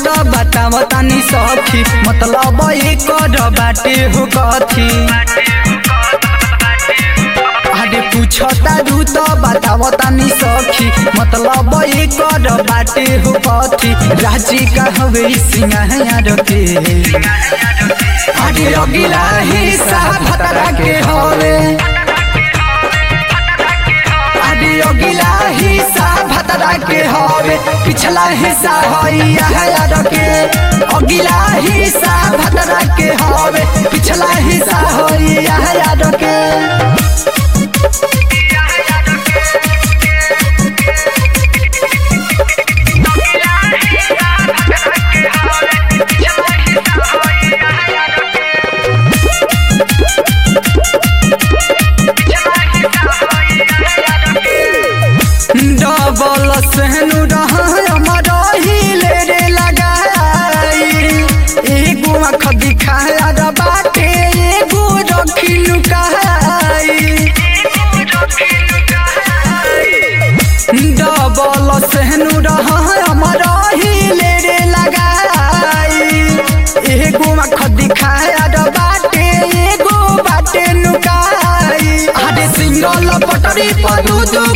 त बताव तानी सखी मतलब एकर बाटे हो कथी अरे पूछ तारू त बताव तानी सखी मतलब एकर बाटे हो कथी राजी का हवे सिंगार के अरे अगिला हिस्सा भतरा के हवे अरे अगिला हिस्सा भतरा के हवे पिछला हिस्सा हई यार के अगिला हिस्सा भतरा के हवे पिछला हिस्सा हई यार के डबल सहनु रही रे लगाई एगो आँख दिखाया र बाटे एगो रखी लुकाई डबल सहनु रही रे लगाई एगो आँख दिखाया र बाटे एगो बाटे लुकाई अरे सिंगल पटरी पर दू दू